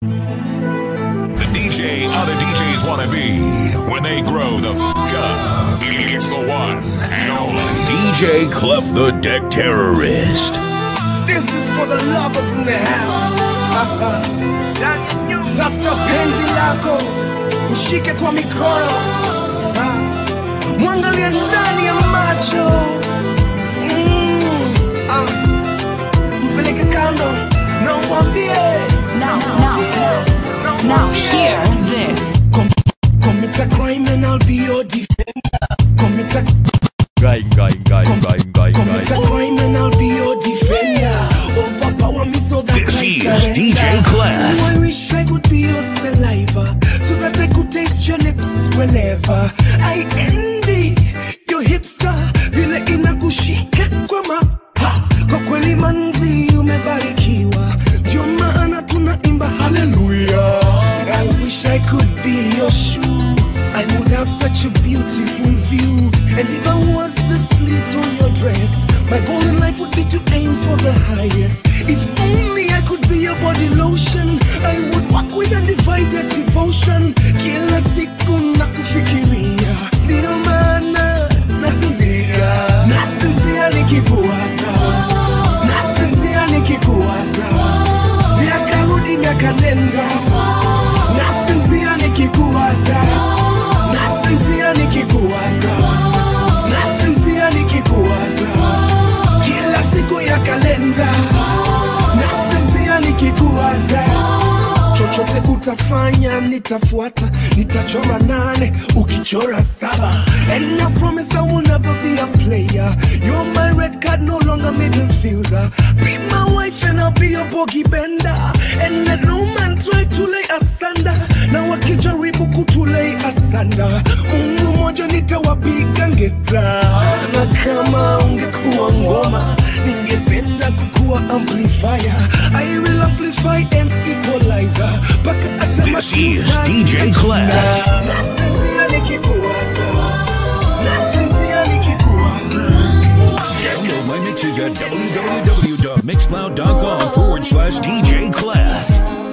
The DJ other DJs want to be when they grow the f up. It's the one and only DJ Clef the Deck Terrorist. This is for the lovers in the house. Tafuta penzi lako, mshike kwa mikono, Ah. mwangalie ndani ya macho, Mm. Ah. mpeleke kando na umwambie Now, now, now, now, hear this. commit a crime and I'll be your defender. Commit a Guy, guy, guy, guy, guy, commit a guy. crime and I'll be your defender. Overpower me so that This I is surrender. DJ Clef. Oh, I wish I could be your saliva so that I could taste your lips whenever I envy your hipster vile inakushika kwa ma ha, kwa kweli manzi umebarikiwa ndio maana tunaimba haleluya I wish I could be your shoe I would have such a beautiful view and if I was the slit on your dress my goal in life would be to aim for the highest if only I could be your body lotion I would walk with undivided devotion kila siku na kufikiria ndio maana nasinzia nasinzia nikikuwaza nasinzia nikikuwaza miaka rudi miaka nenda nasinzia nikikuwaza nasinzia nikikuwaza nasinzia nikikuwaza kila siku ya kalenda nasinzia nikikuwaza chochote utafanya nitafuata nitachora nane ukichora saba and I promise I will never be a player you're my red card no longer middle fielder be my wife and I'll be your bogey bender and let no man try to lay asunder na wakijaribu kutulei asanda mungu moja nitawapiga ngeta na kama ungekuwa ngoma ningependa kukuwa amplifier I will amplify and equalizer mpaka hata This machuzi is DJ Clef. Nasinzia nikikuwaza. Nasinzia nikikuwaza. Download my mixes at www.mixcloud.com forward slash DJ Clef.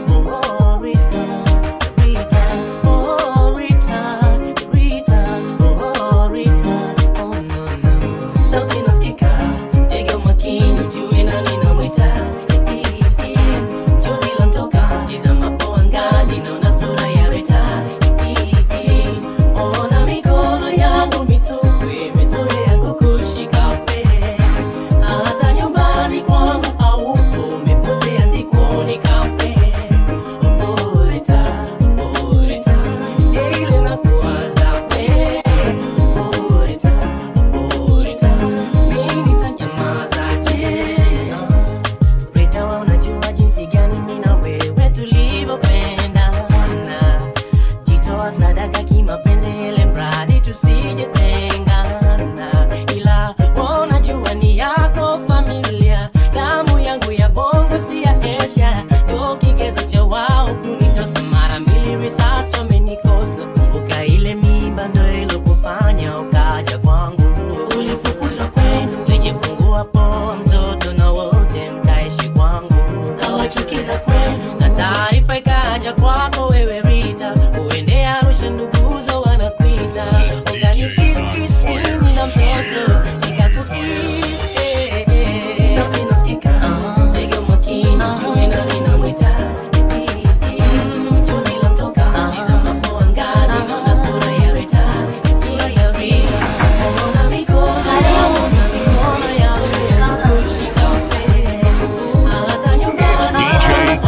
hata nyumbani kwangu aupo umepotea sikuoni kape Boreta, boreta, ile nakuwaza we. Boreta, boreta, mimi nitanyamazaje? Boreta, wewe unajua jinsi gani mimi na wewe tulivyopendana. Jitoa sadaka kimapenzi ile mradi tusijetengana. Ila wewe unajua ni yako familia, damu yangu ya bongo si ya Asia, ndo kigezo cha wao kunitosa mara mbili, risasi wamenikosa. Kumbuka ile mimba ndo ilokufanya ukaja kwangu, ulifukuzwa kwenu, lijifungua poa mtoto na wote mkaishi kwangu, kawachukiza kwenu na taarifa ikaja kwako wewe Rita, uende Arusha nduguzo wanakuita, ukanikiskis mimi na mtoto nikakukis eh, eh. Sauti nasikika, ndege makini, juu nani namwita Chozi lamtoka, tizama kwa angani, naona sura ya Rita, sura ya Rita. Naona mikono yao, naona mikono yao, kushika upe. Hata nyumbani DJ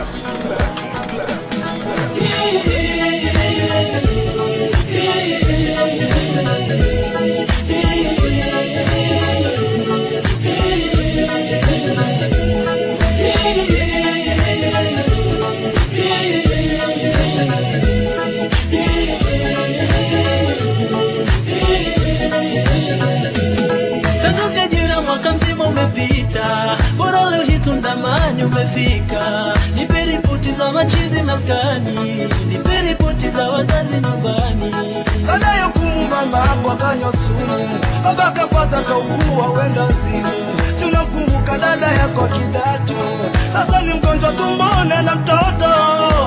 Tangu jina mwaka mzima umepita, bora leo hii tundamani umefika. Nipe ripoti za machizi maskani, nipe ripoti za wazazi nyumbani. anayokumu mama yako akanywa sumu baba kafuata kaugua wenda zimu tunamkumbuka dada yako kidato sasa ni mgonjwa tumbone na mtoto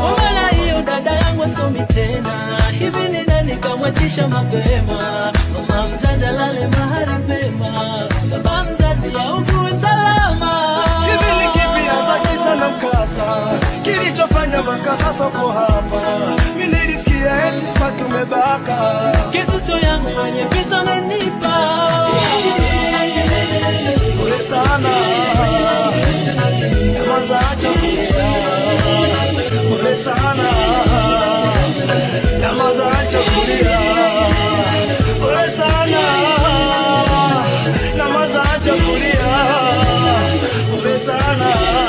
tena hivi ni nani kamwachisha mapema mama mzazi alale mahali pema baba mzazi augue salama hivi ni kipi hasa kisa na mkasa kilichofanya mpaka sasa uko hapa mi nilisikia eti spaki umebaka kisusu yangu wenye pesa nanipa pole sana nyamaza acha kulia pole sana nyamaza acha kulia pole sana nyamaza acha kulia pole sana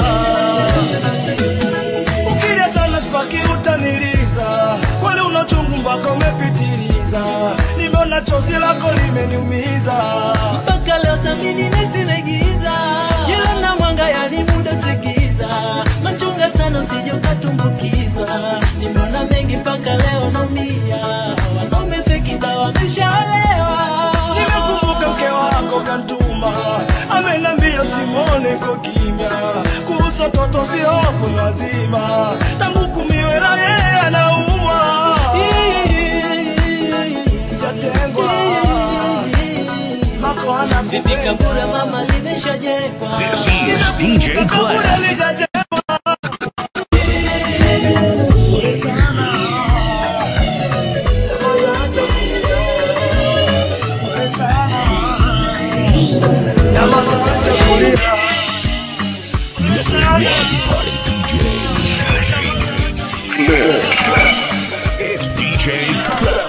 ukilia sana spaki utaniriza kwani una chungu mpaka umepitiliza nimeona chozi lako limeniumiza mpaka leo samini nesimegiza jila na mwanga yani muda tegiza machunga sana usije ukatumbukizwa nimeona mengi mpaka leo naumia wanaume fekida wameshaolewa nimekumbuka mke wako kantuma amenambia simone ko kimya kuhusu toto si hofu ni wazima tangu kumiwela yeye anaumwa jatengwa mako ana vipi kabura mama limeshajengwa This is DJ Clef. It's DJ Clef.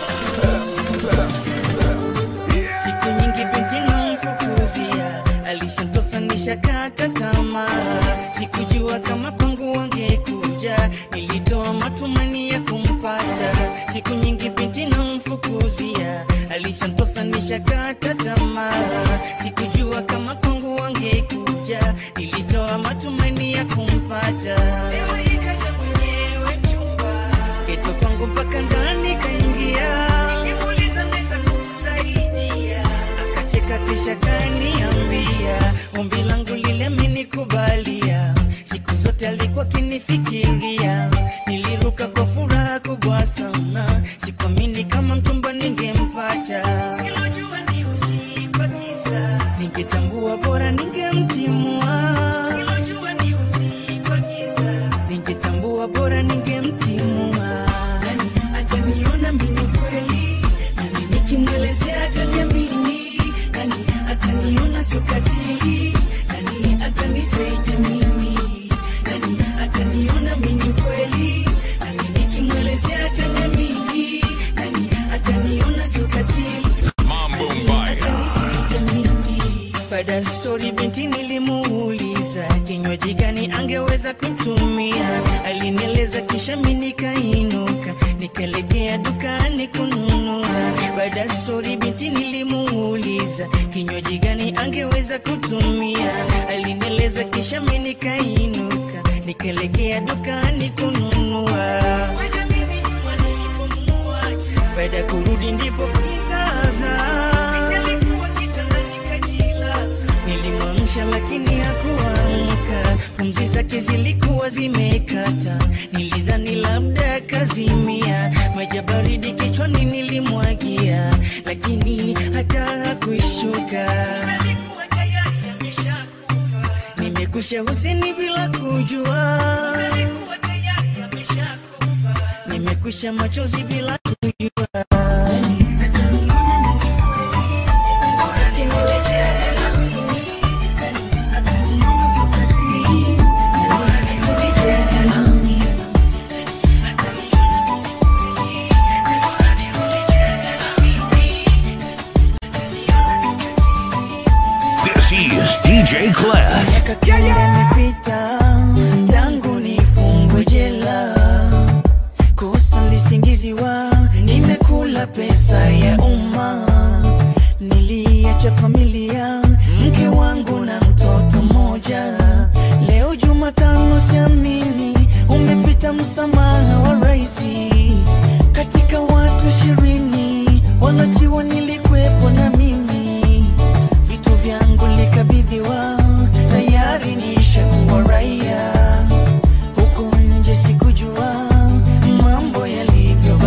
siku nyingi binti namfukuzia alishantosa nishakata tamaa sikujua kama kwangu wangekuja nilitoa matumani ya kumpata siku nyingi binti namfukuzia alishantosa nishakata tamaa sikujua kama kwangu wangekuja nilitoa matumani ya kumpata leo ikaja mwenyewe chumba geto kwangu mpaka ndani kaingia nilimuuliza naweza kukusaidia akacheka kisha kaniambia ombi langu lile amenikubalia siku zote alikuwa kinifikiria niliruka kwa furaha kubwa sana sikuamini kama mchumba ningempata Silojua ni usiku wa giza. ningetambua bora ningemtimua Silojua ni usiku wa giza. ningetambua bora ningemtimua nani ataniona mimi kweli nani nikimwelezea ataniamini nani ataniona sokatili nani atanisaidia mimi nani ataniona mimi kweli nani nikimwelezea ataniamini nani ataniona sokatili Mambo Mbaya. baada ya stori binti nilimuuliza kinywaji gani angeweza kutumia alinieleza kisha mi nikainuka nikaelekea dukani kununua baada ya stori binti nilimuuliza kinywaji gani angeweza kutumia alinieleza kisha mi nikainuka nikaelekea dukani kununua baada ya kurudi ndipo kizaza nilimwamsha lakini hakuamka pumzi zake zilikuwa zimekata nilidhani labda kazimia maji ya baridi kichwani nilimwagia lakini hata hakuishuka nimekusha husini bila kujua nimekusha machozi bila kujua This is DJ Clef. miaka kumi imepita tangu nifungwe jela kosa lisingiziwa nimekula pesa ya umma niliacha familia mke wangu na mtoto mmoja leo jumatano siamini umepita msamaha wa raisi katika watu ishirini wanachiwa nilikwepo na mimi vitu vyangu likabidhiwa tayari nishakuwa raia huko nje sikujua mambo yalivyo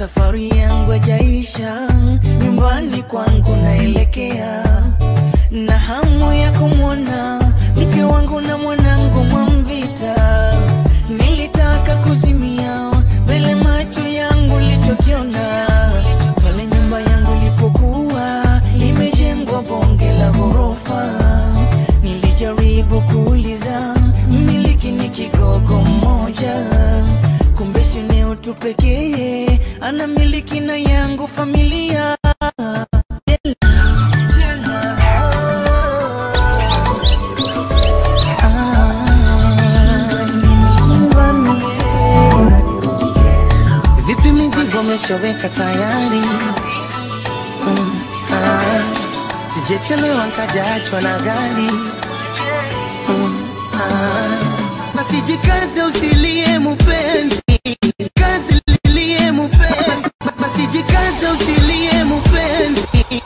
safari yangu hajaisha, nyumbani kwangu naelekea, na hamu ya kumwona mke wangu na mwanangu Mwamvita. Nilitaka kuzimia mbele macho yangu lichokiona pale nyumba yangu ilipokuwa imejengwa bonge la ghorofa. Nilijaribu kuuliza mmiliki ni kigogo mmoja, kumbe si eneo tu pekee ana miliki na yangu familia Ah, nimeshindwa mie. Vipi mizigo umeshaweka tayari? Mm, ah, Sijechelewa nkajaachwa na gari. Mm, ah, Basi jikaze usilie mupenzi, kazi lilie mupenzi, basi jikaze usilie mupenzi.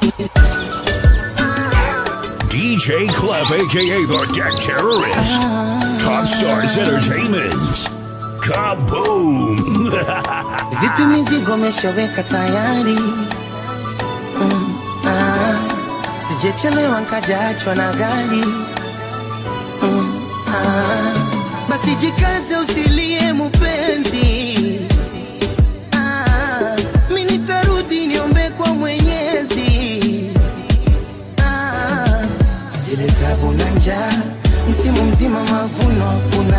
DJ Clef, aka the Deck Terrorist. Top Stars Entertainment. Kaboom! Vipi mizigo umeshaweka tayari? Mm, ah, Sijechelewa nkajaachwa na gari. Mm, ah, Basi jikaze usilie mupenzi. Ah, Mi nitarudi niombe kwa Mwenyezi. Ah, Zile tabu na njaa, msimu mzima mavuno hakuna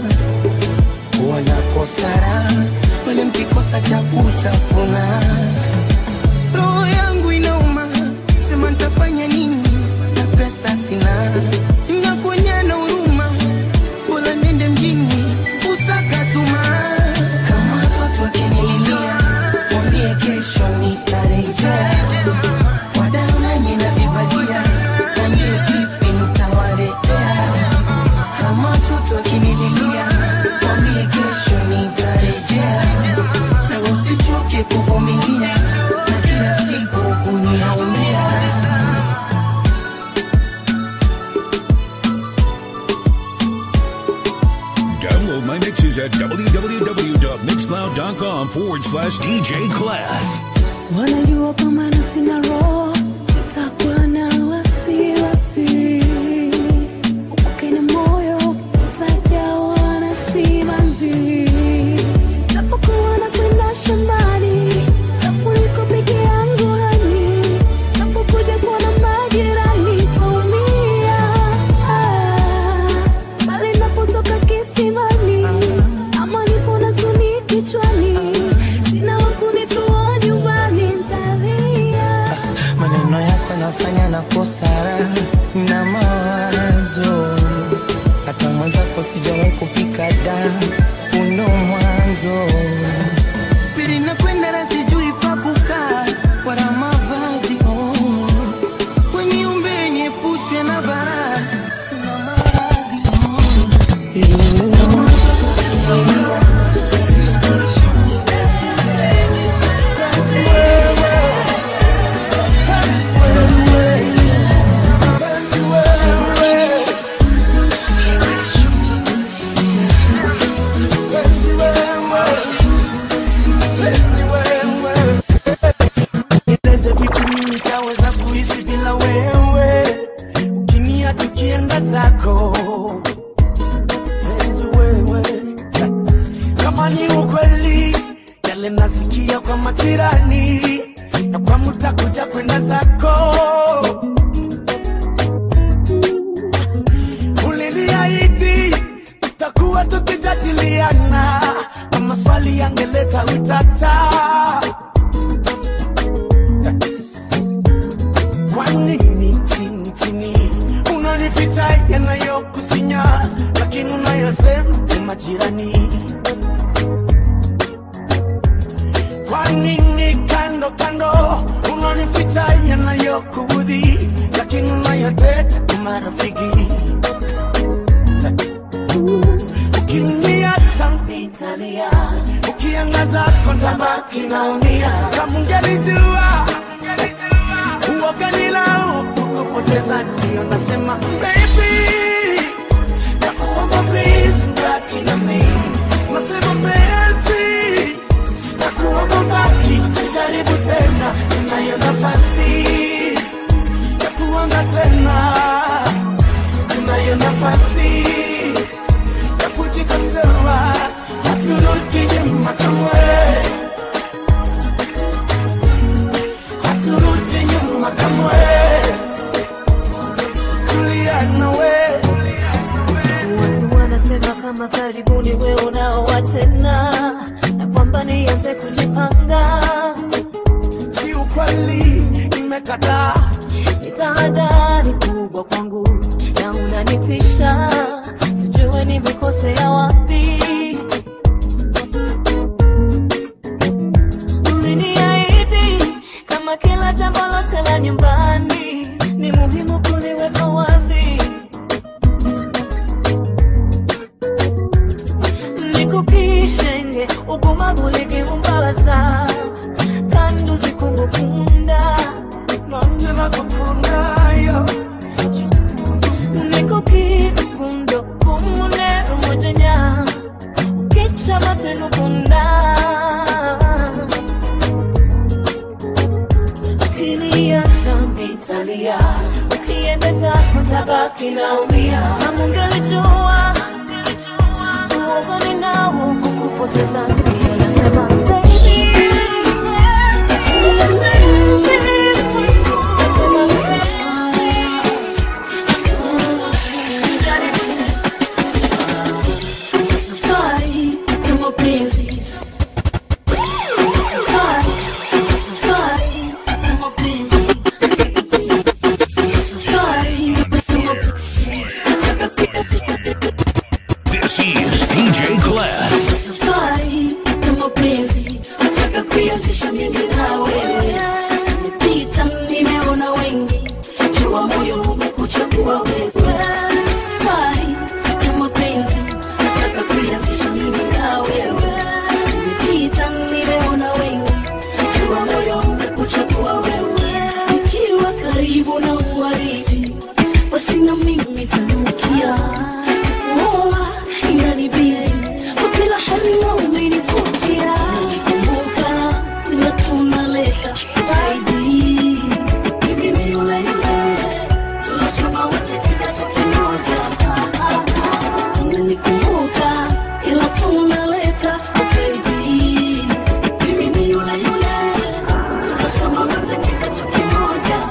wanakosara wale mkikosa cha kutafuna. Roho yangu inauma, sema nitafanya nini na pesa sina, nakuonyana huruma, bora nende mjini usakatuma. Kama watoto wakinililia, mwambie kesho nitarejea. Wadanganye na vibagia, mwambie vipi nitawaletea kama mtoto akinililia, mwambie kesho nitarejea, na usichoke kuvumilia na kila siku kuniaumia. Download my mixes at www.mixcloud.com forward slash DJ Clef. wanajua kama nafsi na roho itakuwa na wasiwasi upake na moyo utajawa na simanzi tapokuwa na kwenda shambani tafuniko peke yangu hani tapokuja kuona majirani taumia ah, bali napotoka kisimani ama nipo na kuni kichwani sina wakunitoa nyumbani ntalia Maneno yako nafanya na kosara na mawazo, hata mwenzako sijawahi kufika da uno mwanzo pili nakwenda na sijui pa kukaa wala mavazi oh. Weniumbe niepushwe na bara na maradhi oh. Nieleze vipi mimi nitaweza kuishi bila wewe, ukinia tukienda zako penzi wewe, kama ni ukweli yale nasikia kwa majirani na kwa mtakuja kwenda zako uliniahidi tutakuwa tukijadiliana kama swali yangeleta utata Kwa nini chini chini unanificha yanayokusinya, lakini unayosema ni majirani? Kwa nini kando kando unanificha yanayokuudhi, lakini unayoteta ni marafiki? Ukiniacha nitalia, ukiangaza kontabaki naumia. Kama ungelijua uoga nilau kukupoteza, ndio nasema baby, nakuomba please, baki na mimi. Nasema penzi, nakuomba baki makamu we Juliana we Watu wanasema kama karibuni we unaoa tena na kwamba nianze kujipanga. Si ukweli nimekataa Ni tahadhari kubwa kwangu na unanitisha, sijue nimekosea wapi. Uliniahidi kama kila jambo lote la nyumbani ni muhimu kuliweka wazi. nikukishenge ugumagu ligiumbabaza kandi uzikungukunda nanje nakukundayo nikukikundo kumunero mujenya ukica matenukunda ukiniacha mitalia ukiendeza kutabaki naumia namungelijua uogani nao kukupoteza ndio nasema baby Safari ya mapenzi. Safari, safari ya mapenzi. Safari ya mapenzi. This is DJ Clef. Safari ya mapenzi. Nataka kuianzisha mimi na wewe. Nimepita, nimeona wengi. Jua moyo umekuchagua wewe. Safari ya mapenzi. Nataka kuianzisha mimi na wewe. Nimepita, nimeona wengi. Jua moyo umekuchagua wewe. Nikiwa karibu na uwaridi, basi na mimi tanukia. Kuoa inanibidi, kwa kila hali na umenivutia. Nikikumbuka ila tunaleta zaidi. Mimi ni yule yule, tulisoma wote kidato kimoja. Unanikumbuka ila tunaleta ukaidi. Mimi ni yule yule, tulisoma wote kidato kimoja.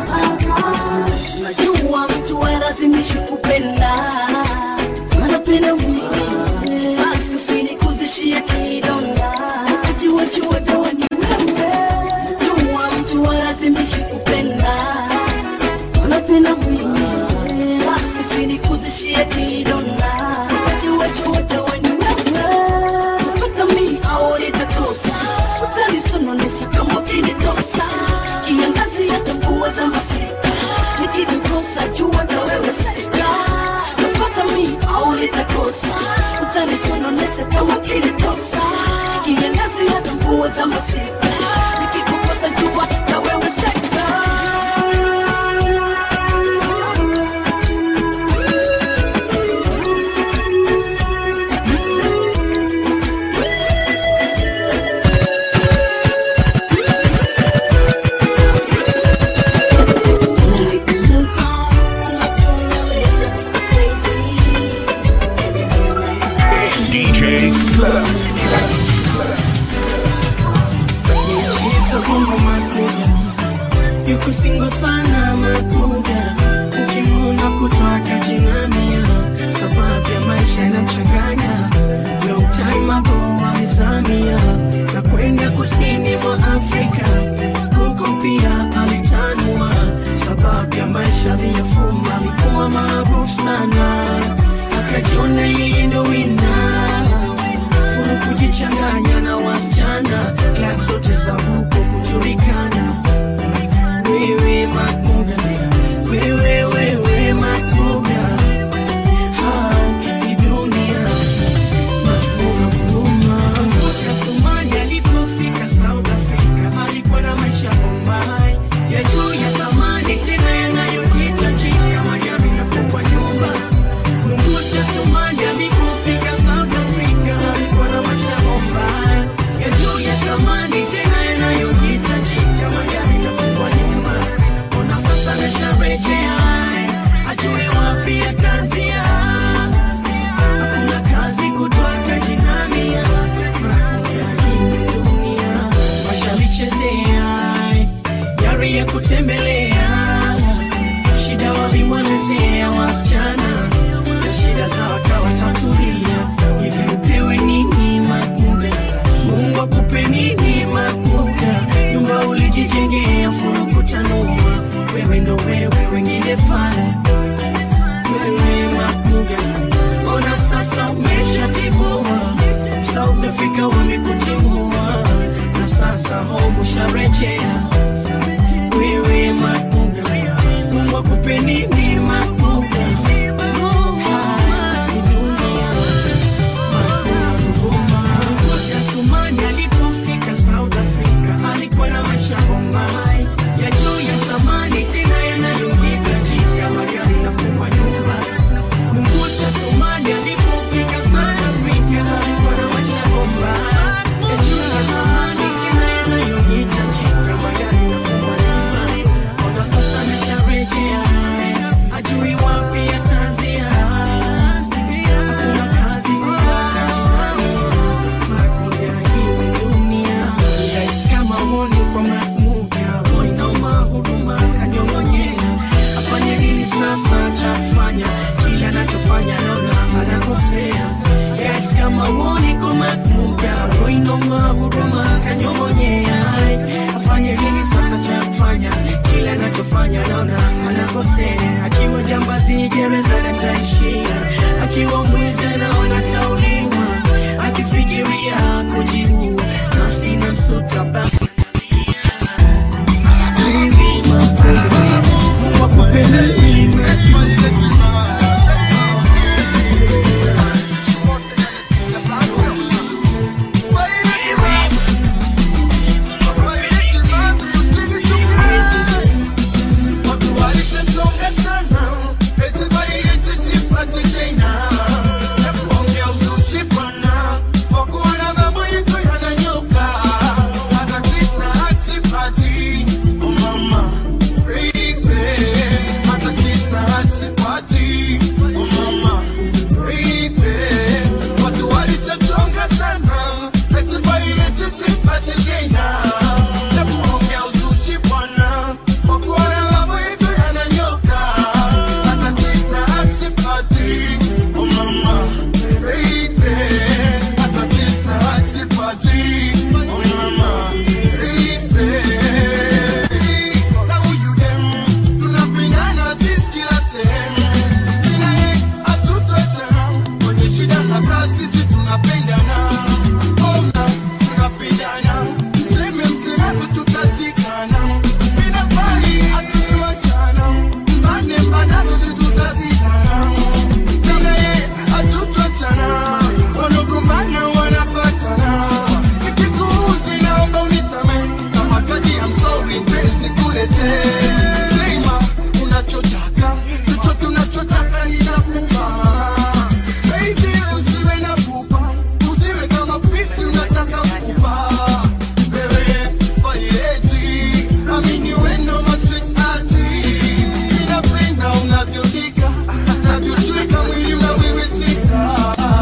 Najua mtu halazimishi kupenda, anapenda mwingine, basi usinikuzishie kidonda. Wakati wajua dawa ni wewe. Najua mtu halazimishi kupenda, anapenda mwingine, basi usinikuzishie kidonda. Wakati wajua dawa ni wewe. Utapata mimi au nitakosa, utanisononesha kama ukinitosa. Kiangazi hata mvua za masika, nikikukosa jua na wewe sika. Utapata mimi au nitakosa, utanisononesha kama ukinitosa. Kiangazi hata mvua za masika, nikikukosa jua na wewe sika. DJ Clef. She's a bongo makuga yuko singo sana makuga ukimuna kutwaka jinamia sababu ya maisha yanamchanganya long time ago alizamia na kwenda kusini mwa Afrika huko pia alitanua sababu ya maisha aliyofuma alikuwa maarufu sana akajiona yeye ndo wina furu kujichanganya na wasichana klab zote za huko kujulikana wewe makuga wewe wewe makuga hii dunia makuga kuluma Satumani alipofika South Africa alikuwa na maisha Bombay ya juu ya thamani tena yanayohitajika magari na kubwa nyumba Mungu Satumani nilipotembelea shida walimwelezea wasichana na shida za wakawatatulia hivi upewe nini makuga mungu akupe nini makuga nyumba ulijijengea furukutanua wewe ndo wewe wengine fana wewe makuga ona sasa umeshatibua south africa wamekutimua na sasa home usharejea wewe makuga mungu akupe nini makuga Hii dunia Tumani alipofika South Africa alikuwa na maisha bombai ya juu ya thamani tena yanayohitajika magari na kubwa nyumba. Mungusa Tumani alipofika South Africa alikuwa na maisha bombai ya juu ya thamani tena yanayohitajika magari na kubwa nyumba. Ona sasa amesharejea ajui wapi ataanzia. Hakuna kazi Makuja hii dunia Rais kama honi kwa makuja Inauma huduma kanyong'onyea Afanye nini sasa cha kufanya Kila anachofanya naona anakosea Rais kama honi kwa makuja Inauma huduma kanyong'onyea Afanye nini sasa cha kufanya Kila anachofanya naona anakosea Akiwa jambazi gereza nataishia Akiwa mwizi naona tauliwa akifikiria kujiua nafsi na msuta basi wanagombana wanapatana nikikuuzi naomba unisamehe kama kadi I'm sorry mpenzi nikuletee sema unachotaka chochote unachotaka ninakupa baby usiwe na pupa usiwe kama fisi unataka kupa wewe faireti amini wendo maswetati ninapenda unavyodika navyochweka mwili unawiwisika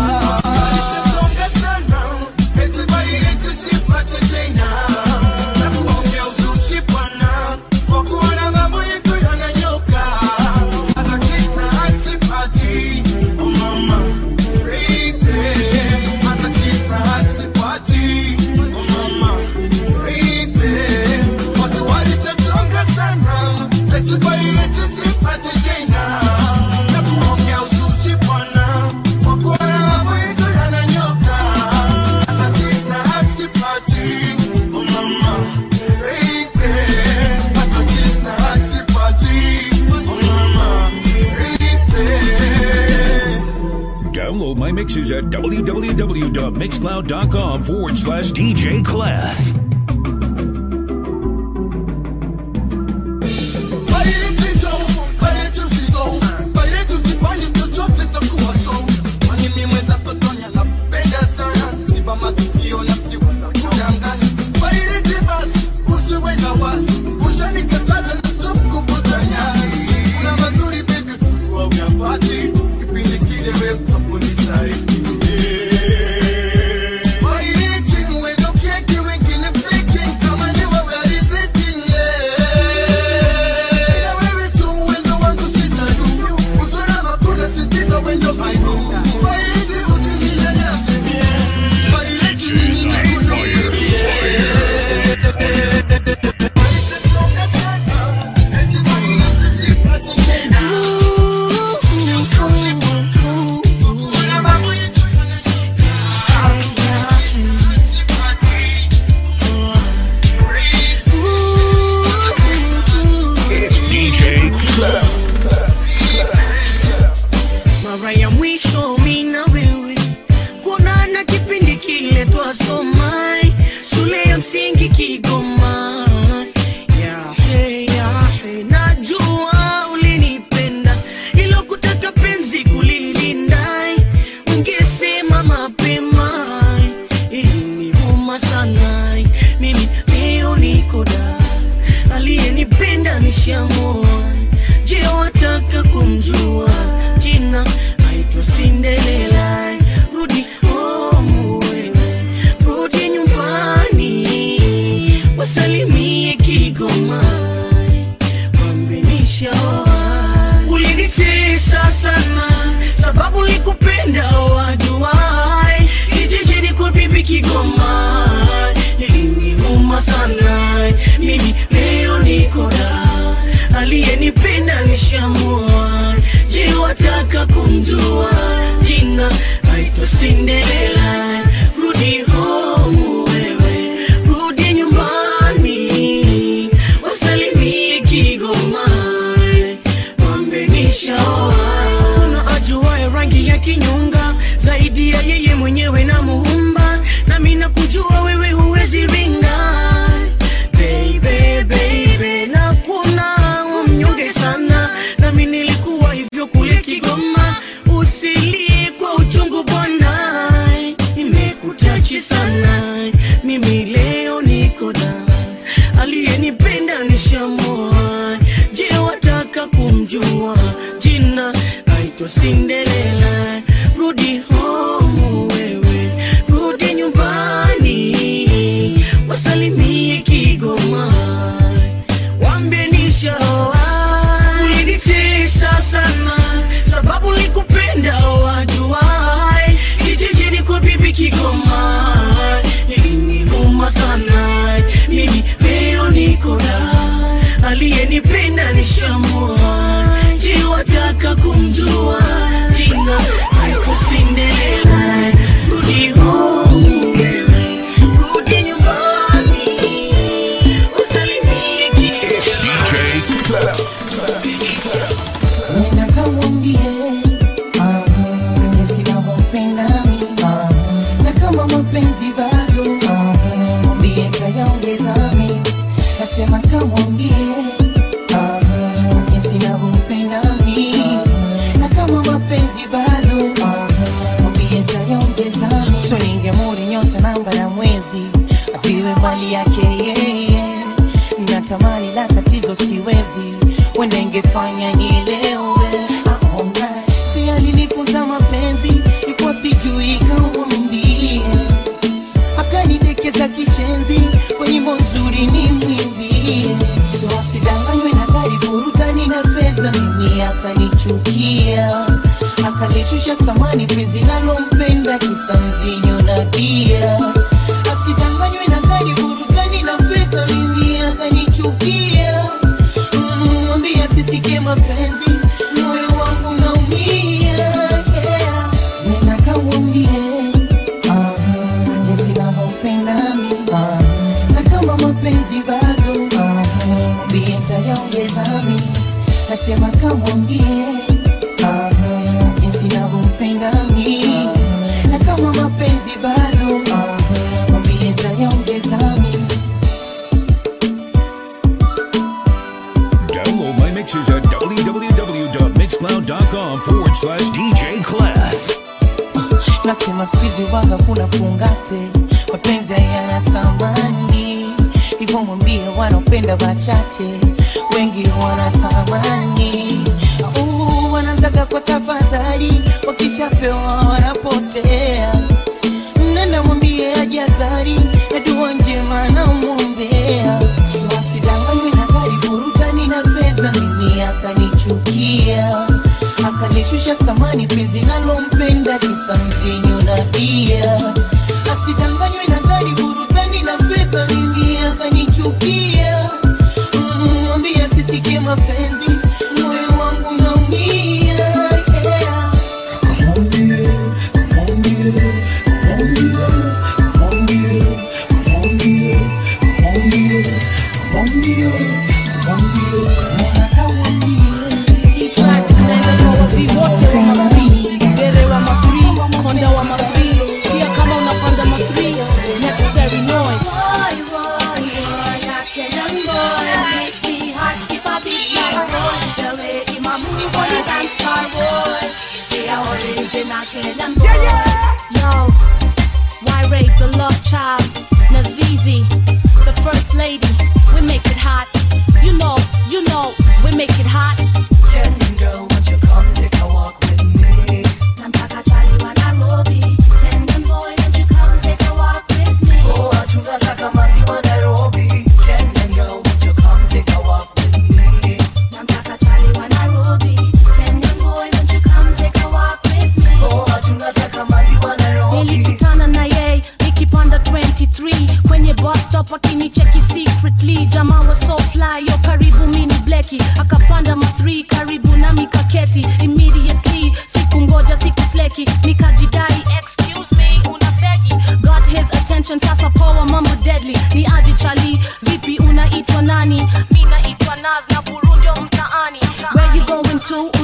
Songa sana, eti faireti sipate tena na kuongea uzuchi bwana kwa kuona mambo yetu yananyoka hata kisna hatipati oh mama baby hata kisna hatipati oh mama baby watu walichotonga sana eti faireti sipate tena na kuongea uzuchi bwana kwa kuona mambo yetu yananyoka hata kisna hatipati oh mama baby hata kisna hatipati oh mama baby Download my mixes at www.mixcloud.com forward slash DJ Clef. Wairiti mwendo kieki wengine nishamua je wataka kumjua jina aitwa sindelela rudi home wewe rudi nyumbani wasalimie kigoma wambenishaoa ulinitesa sana sababu likupenda wajuai kijijini kwa bibi kigoma iliniuma sana mimi leo niko da aliyenipenda nishamua je wataka kumjua jina aitwa sindelela rudi home wewe rudi nyumbani wasalimie kigoma wambenishaoa kuna ajuaye rangi ya kinyonga zaidi ya yeye mwenyewe na muumba nami nakujua wewe huwezi ringa baby, baby, na kuna mnyonge sana nami nilikuwa hivyo kule kigoma usilie kwa uchungu bwana nimekutachi sana mimi leo niko da aliyenipenda nishamoa je wataka kumjua jina aitwa sindelela rudi home wewe rudi nyumbani wasalimie kigoma wambie nishaoa ulinitesa sana sababu likupenda wajuai kijijini kwa bibi kigoma iliniuma sana mimi leo niko da aliyenipenda nishamua je wataka kumjua jina aiko sindelela rudi home wewe rudi nyumbani usalimie kigoma Nenda kamwambie ah, jinsi navyompenda mimi ah, na kama mapenzi bado ah, mwambie tayaongeza mimi nasema kamwambie ah, jinsi navyompenda mimi na kama mapenzi bado ah, mwambie tayaongeza mimi so ningemuri nyota namba ya mwezi aviwe mali yake yeye natamani la tatizo siwezi wenda ingefanya nielewe aona si alinifunza mapenzi ikuwa sijui kamwambie akanidekeza kishenzi kwa nyimbo nzuri ni mwimbie so asidanganywe na gari burutani na fedha mimi akanichukia akalishusha thamani penzi nalompenda kisa mvinyo na bia asidanganywe na gari burutani na fedha mimi akanichukia Mm, mwambie asisikie mapenzi moyo wangu naumia yeah. nena kamwambie ah, jinsi navyompenda mi ah, na kama mapenzi bado ah, mwambie ntayaongeza mi nasema kamwambie ah, jinsi navyompenda mi na kama mapenzi bado ah, mwambie ntayaongeza mi Download my mixes at www.mixcloud.com forward slash DJ Clef. nasema skuizi waga kuna fungate mapenzi hayana thamani hivyo mwambie wanaopenda wachache wengi wanatamani Au, wanazaga kwa tafadhali wakishapewa wanapotea nenda mwambie ajazari na dua njema namwombea so asidanganywe na gari burutani na fedha mimi akanichukia akalishusha thamani penzi nalompenda kisa mvinyo na bia asidanganywe na gari burutani na fedha mimi akanichukia Mm, mwambie asisikie mapenzi moyo wangu naumia yeah. Wazi wote wa mafri, Gere wa mafri, Konda wa mafri, pia kama unapanda mafri, necessary noise.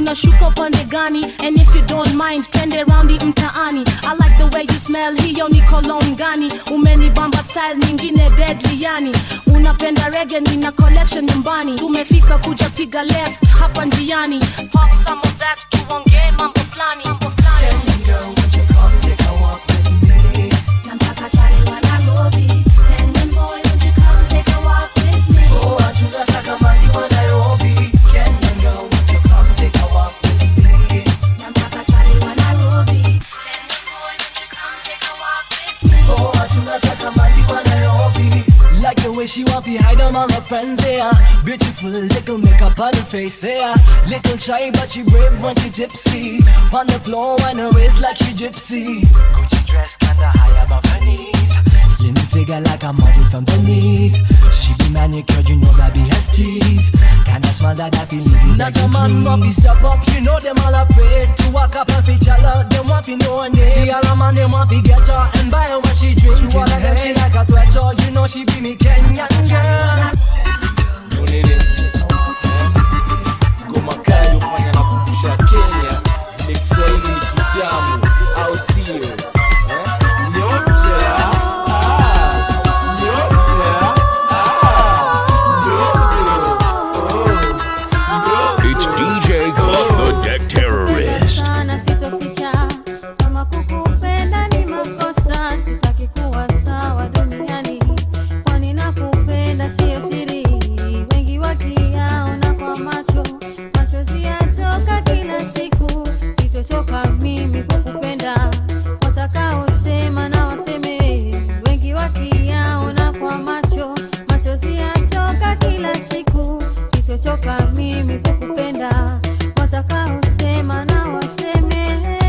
unashuka upande gani and if you don't mind twende raundi mtaani i like the way you smell hiyo ni cologne gani umenibamba style nyingine deadly yani unapenda rege nina collection nyumbani tumefika kuja piga left hapa njiani pop some of that tuongee mambo fulani mambo fulani Like the way she want to hide on all her friends, yeah. Beautiful little makeup on her face, yeah. Little shy, but she brave when she gypsy. On the floor, on her waist like she gypsy. Gucci dress kinda high above her knees. Slim figure like a model from Venice. She be manicured, you know that be has tease. Kinda smile that I feel leave you Not a man want to step up, you know them all afraid to walk up and feature her. Them want to know her name. See all a man, them want to get her and buy her what she drink. To all of them, she like a threat, you know she be me Kenyan girl. Unini ngoma kali ufanya na kumbusha Kenya, vile Kiswahili ni kitamu, au sio? Eh? Nyota ah, nyota ah, ndogo oh, It's DJ Club, the Deck Terrorist. sana sitoficha kama kukupenda ni makosa sitaki kuwa sawa duniani kwani nakupenda siyo siri wengi wakiyaona kwa macho machozi yatoka kila siku sitochoka mimi kukupenda watakaosema na waseme wengi wakiyaona kwa macho machozi yatoka kila siku sitochoka mimi kukupenda watakaosema na waseme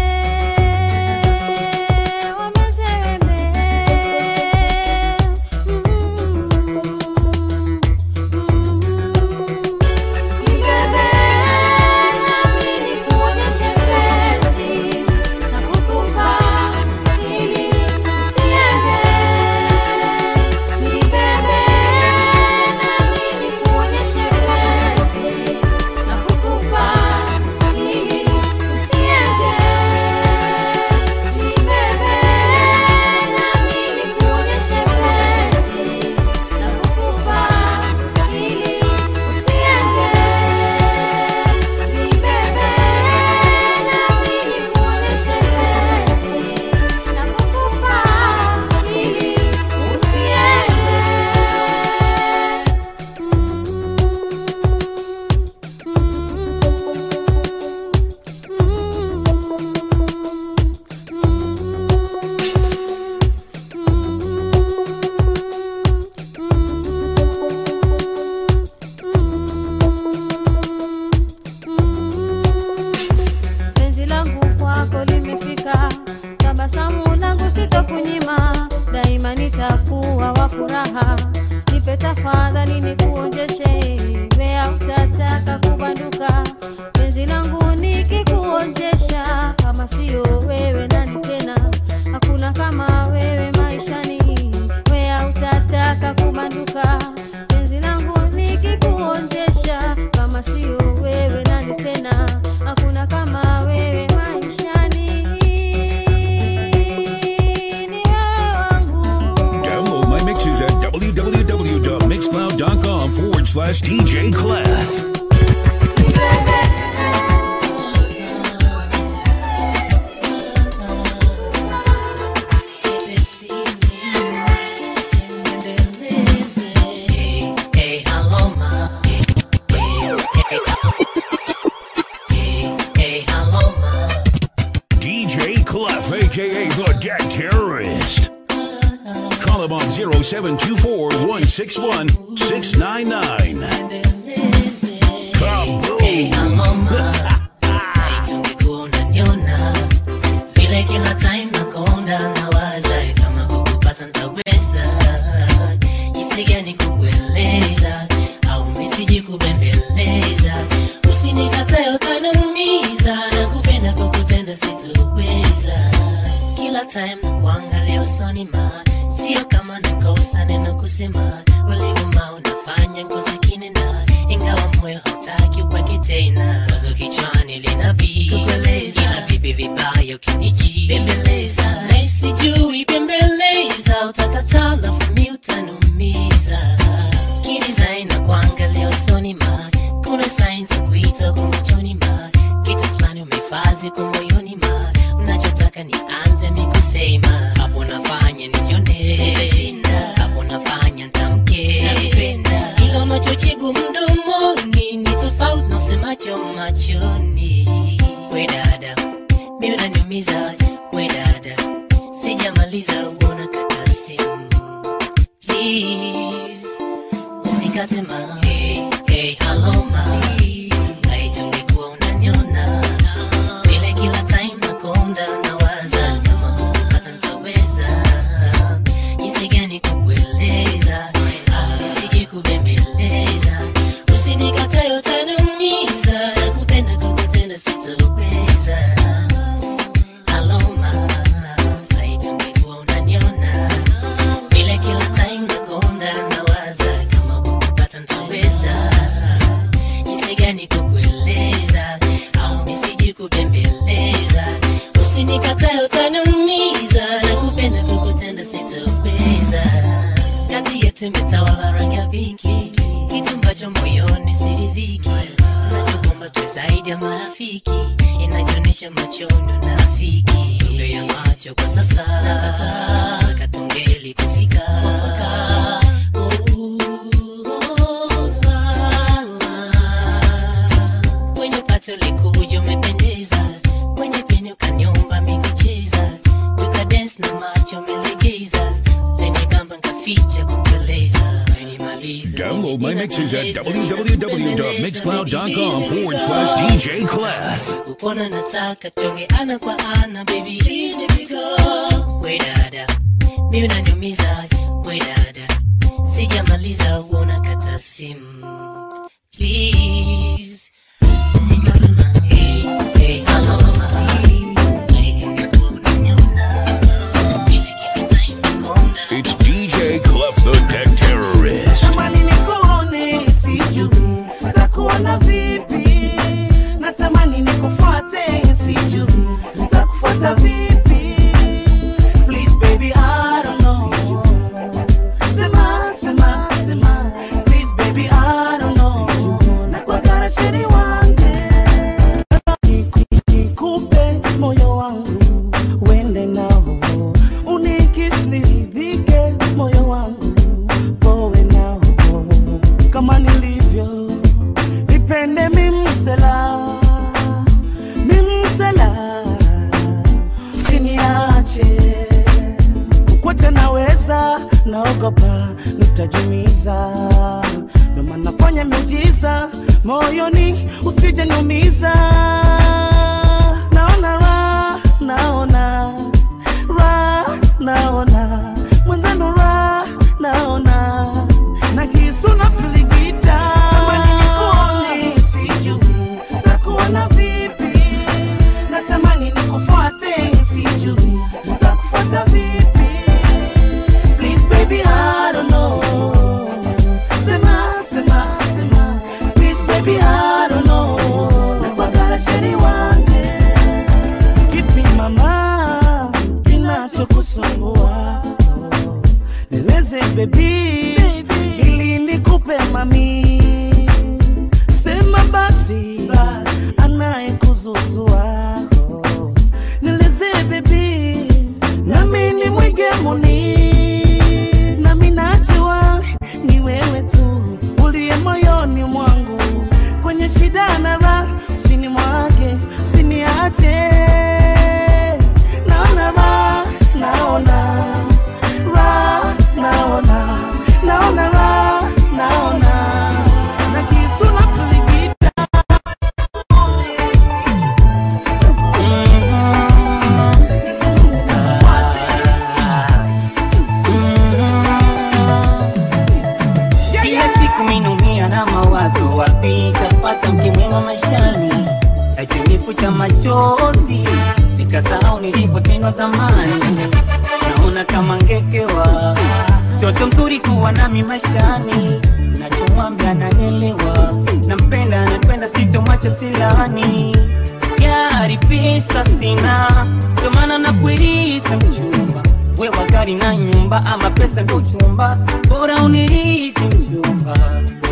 wameseme Nibebe nami nikuonyeshe penzi na kukupa ili usiende. Nibebe nami nikuonyeshe penzi na kukupa ili usiende. Nibebe nami nikuonyeshe penzi na kukupa ili usiende. penzi langu kwako limefika, tabasamu langu sitokunyima, daima nitakuwa wa furaha. Nipe tafadhali nikuonjeshe, wea utataka kubanduka. Penzi langu nikikuonjesha, kama sio wewe nani tena? Hakuna kama wewe maishani, wea utataka kubanduka. Penzi langu nikikuonjesha, kama sio wewe nani tena? Hakuna kama wewe maishani, ni wewe wangu. Download my mixes at www.mixcloud.com forward slash DJ Clef. DJ Clef, aka the Deck Terrorist. Call him on 0724 161 699. unaniona vile kila time nakonda nawaza kama kukupata ntaweza jinsi gani kukueleza au misiji kubembeleza usinikatae utaniumiza na kupenda kwa kutenda sitoweza kila time na kuangalia usoni ma sio kama nakosa neno kusema ulivuma unafanya ngozi kinena ingawa moyo hautaki uweke tena wazo kichwani lina zile sign za kuita kwa machoni ma kitu fulani umefazi kwa moyoni ma mnachotaka nianze mikusema hapo nafanya nijone shinda hapo nafanya ntamke napenda ilo unachojibu mdomoni ni tofauti na usemacho machoni we dada mi unaniumiza we dada sijamaliza uona kata simu please usikate ma hey, hey, hello ma laiti ungekuwa unaniona vile kila time nakonda nawaza kama hata mtaweza jinsi gani kukueleza Ah, nisije kubembeleza usinikatae utaniumiza nakupenda kukutenda sitoweza aloma laiti ungekuwa unaniona vile kila time nakonda nawaza kama kupata ntaweza jinsi gani kukueleza au nisiji kubembeleza usinikatae utaniumiza na kupenda kukutenda sitoweza kati yetu imetawala rangi ya pinki kitu ambacho moyoni siridhiki nachokomba tu zaidi ya marafiki inajionyesha machoni unafiki ndo ya macho kwa sasa nakataa katungeli kufika mwafaka kwenye pato likuja umependeza kwenye peni ukanyomba mikucheza tukadens na macho umelegeza leni bamba nkaficha kukueleza menimaliza Download my mixes at www.mixcloud.com forward slash DJ Clef. kupona nataka tuonge ana kwa ana baby please baby go we dada mimi unaniumiza we dada sijamaliza uona kata simu please Sikasema, hey, hey, hello, It's DJ Clef the Tech Terrorist. Natamani nikuone sijui ntakuona vipi, natamani nikufuate sijui ntakufuata vipi. Please baby I don't know, sema sema sema. Please baby I don't know, nakwagara chini wange nikupe moyo wangu uende nao unikis niridhike moyo wangu powe nao kama nilivyo nipende mimsela mimsela siniache kukwacha naweza naogopa nitajumiza ndo maana fanya miujiza moyoni usije niumiza naona ra naona ra naona mwenzano ra naona na kisu na filigita tamani nikuone sijui takuona vipi natamani nikufuate sijui takufuata vipi please baby I don't know sema sema sema please baby I don't know nakwagara sheri wange kipi mama kinachokusumbua nieleze baby ili nikupe mami sema basi anayekuzuzua nieleze baby nami ni mwigemuni nami najua ni wewe tu uliye moyoni mwangu kwenye shida na raha usinimwage usiniache naona raha naona raha naona naona raha naona na kisu na filigita Kila siku minumia na mawazo, wapi tapata mke mwema maishani? Akinifuta machozi, nikasahau nilipotendwa zamani. Naona kama ngekewa, mtoto mzuri kuwa nami maishani. Nachomwambia naelewa, nampenda, napenda, sitomwacha silani. Gari pesa sina, ndio maana nakuirisa mchumba wewa gari na nyumba ama pesa ndo chumba bora unirisi mchumba gari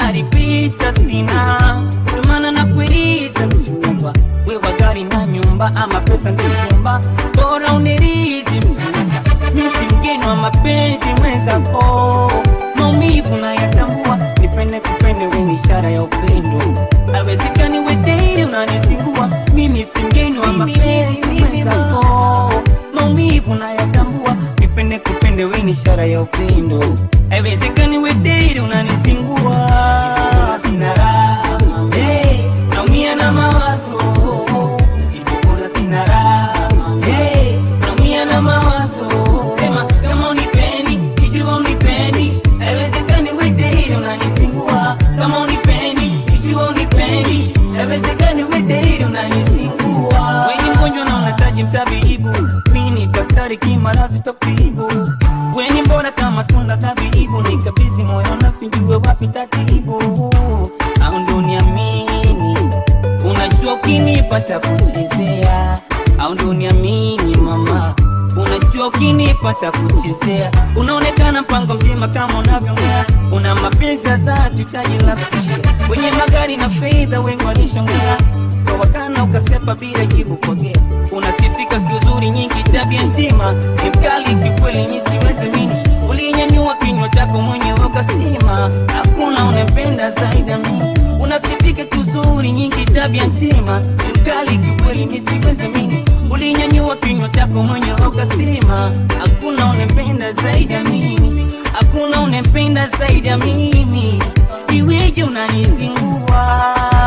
gari pesa sina Ndio maana nakuuliza mchumba wewe gari na nyumba ama pesa ndio chumba bora unirizi mchumba mimi si mgeni wa mapenzi mwenzako maumivu nayatambua nipende kupende wewe ishara ya upendo haiwezekani wedei unanisingua mimi si mgeni wa mapenzi mwenzako maumivu nayatambua nipende kupende wewe ni ishara ya upendo haiwezekani wedei unanisingua sina raha hey, naumia na mawazo Nisipokula sina raha hey, naumia na mawazo sema kama unipendi ikiwa unipendi haiwezekani wedei unanisingua kama unipendi ikiwa unipendi haiwezekani wedei unanisingua weni mgonjwa na unahitaji mtabibu mimi ni daktari kimarazi tokibu weni mbona kama tunda tabibu nikabizi moyo nafinjue wapi tatibu au ndo niamini unajua ukinipata kuchezea au ndo niamini mama unajua ukinipata kuchezea unaonekana mpango mzima kama unavyongea una mapenzi za tutaji la kisha wenye magari na fedha wengi walishongea kwa wakana ukasepa bila jibu pokea unasifika kiuzuri nyingi tabia njema ni mkali kikweli mi siwezi mini ulinyanyua kinywa chako mwenyewe ukasema hakuna unempenda zaidi ya mimi unasifika kiuzuri nyingi tabia njema ni mkali kikweli mi siwezi mini ulinyanyua kinywa chako mwenyewe ukasema hakuna unempenda zaidi ya mimi hakuna unempenda zaidi ya mimi iweje unanizingua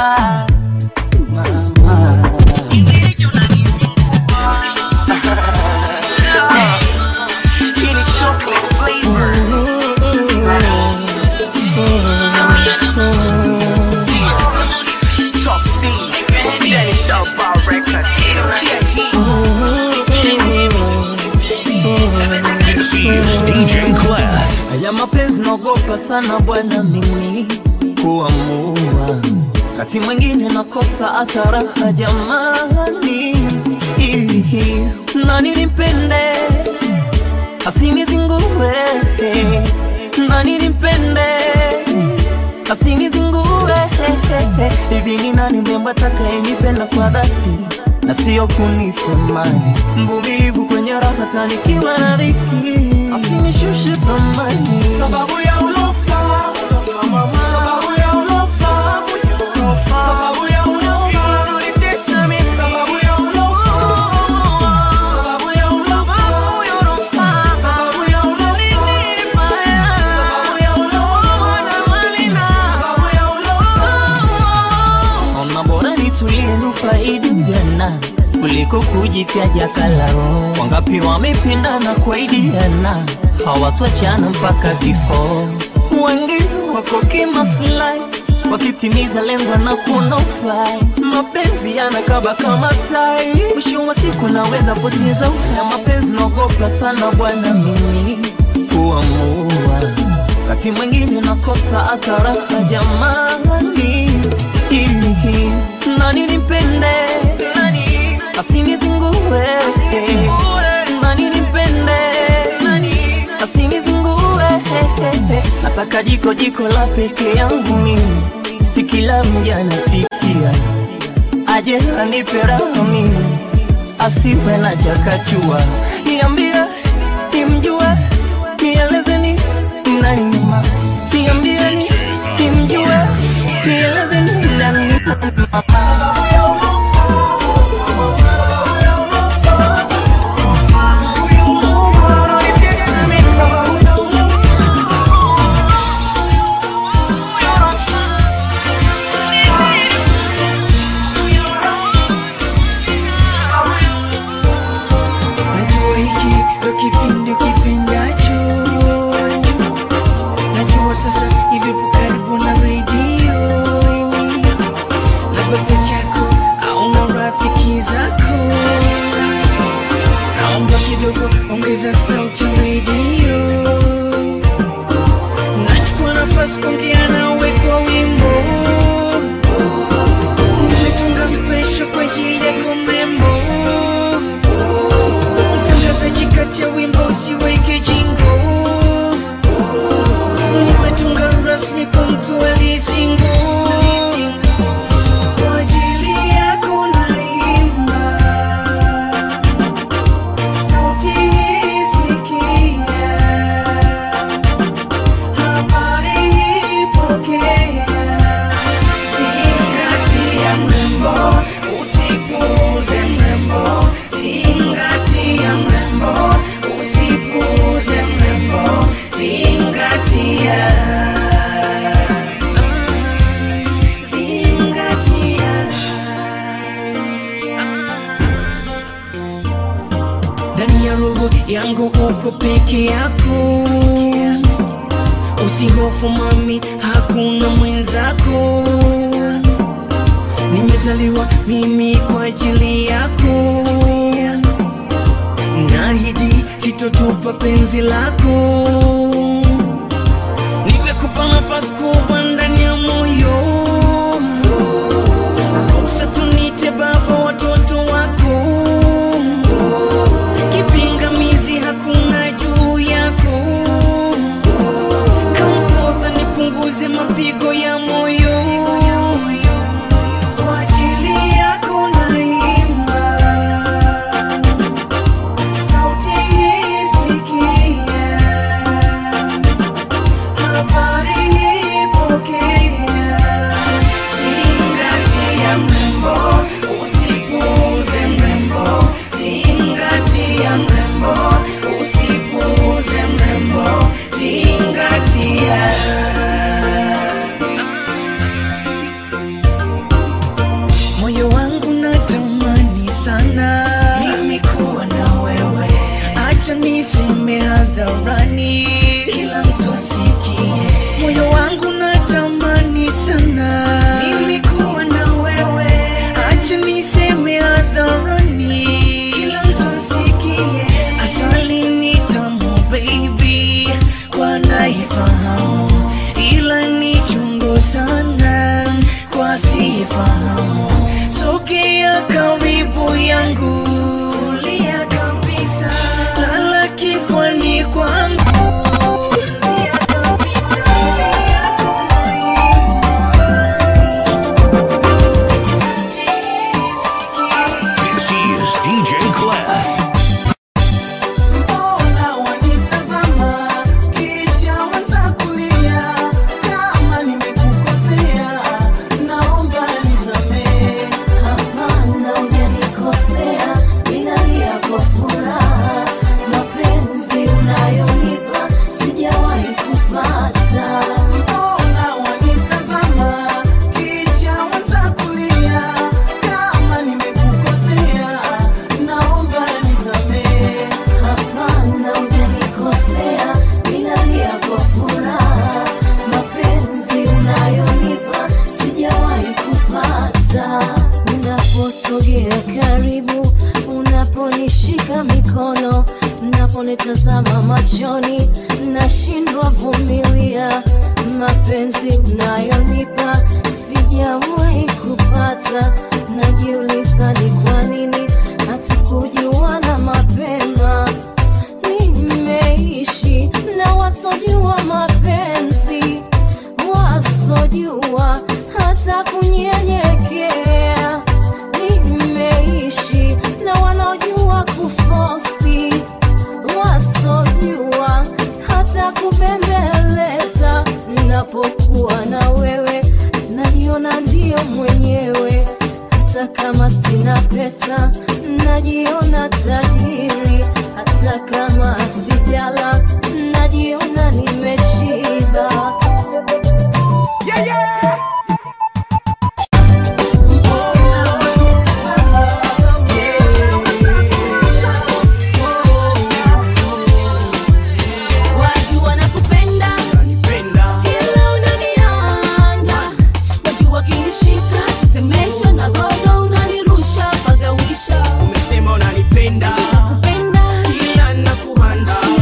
mama iweje This is DJ Clef. Haya mapenzi naogopa sana bwana mimi kuamua, kati mwingine nakosa hata raha jamani. Ihi, Nani nimpende asinizingue, nani nimpende asinizingue. Hivi ni nani mrembo atakayenipenda kwa dhati na sio kunitamani, mvumilivu kwenye raha tanikiwa na dhiki, asinishushe thamani sababu ya ulofa sababu ya ulofa sababu ya ulofa unanitesa mimi sababu ya ulofa sababu ya ulofa sababu ya ulofa sababu ya ulofa na malina sababu ya ulofa Ona bora nitulie nufaidi ujana kuliko kujipya jakalao. Wangapi wamependana kuaidiana hawatwachana mpaka vifo. Wengi wako kimaslahi wakitimiza lengo na kuna ufai. Mapenzi yanakaba kama tai, mwisho wa siku naweza poteza uhai. Mapenzi naogopa sana bwana mimi kuamua wakati mwingine nakosa hata raha jamani. Ihi, Nani nimpende nani asinizingue nani nimpende nani asinizingue nataka jiko jiko la peke yangu mimi si kila mja anapikia aje anipe raha mimi asiwe na chakachua niambie nimjue nielezeni nani mama niambieni nimjue nielezeni nani Najua uko peke yako usihofu mami hakuna mwenzako nimezaliwa mimi kwa ajili yako nahidi sitotupa penzi lako nimekupa nafasi kubwa ndani ya moyo ruhusa tunite baba watoto wako kipingamizi hakuna juu yako kampoza nipunguze mapigo ya moyo kwa ajili yako naimba sauti hii sikia habari ipokea zingatia mrembo usipuuze mrembo zingatia mrembo usipuuze mrembo zingatia moyo wangu natamani sana mimi kuwa na wewe acha niseme hadharani kila mtu asikie moyo wangu natamani sana mimi kuwa na wewe acha niseme hadharani kila mtu asikie asali ni tamu baby kwa naifahamu ila ni chungu sana kwa sifahamu sogea karibu yangu tulia kabisa lala kifwani kwangu Sinzia kabisa. This is DJ Clef. Mbona wanitazama kisha wanza kulia? Kama nimekukosea, naomba nisamehe. Hapana, hujanikosea, ninalia kwa furaha. Mapenzi unayonipa sijawahi kupata. Mbona wanitazama kisha wanza kulia? Kama nimekukosea, naomba nisamehe. Hapana, hujanikosea, ninalia kwa furaha. Mapenzi unayonipa sijawahi kupata. Unaposogea karibu, unaponishika mikono, unaponitazama machoni, nashindwa vumilia. Mapenzi unayonipa sijawahi kupata. Najiuliza ni kwa nini hatukujuana mapema nimeishi na wasojua mapenzi wasojua hata kunyenyekea nimeishi na wanaojua kufosi wasojua hata kubembeleza ninapokuwa na wewe najiona ndio mwenyewe hata kama sina pesa najiona tajiri hata kama sijala najiona nimeshiba Yeah, yeah. Wajua nakupenda ila unanianda, wajua kinishika tetemesha na gogo unanirusha pagawisha Umesema unanipenda kupenda ila nakuhanda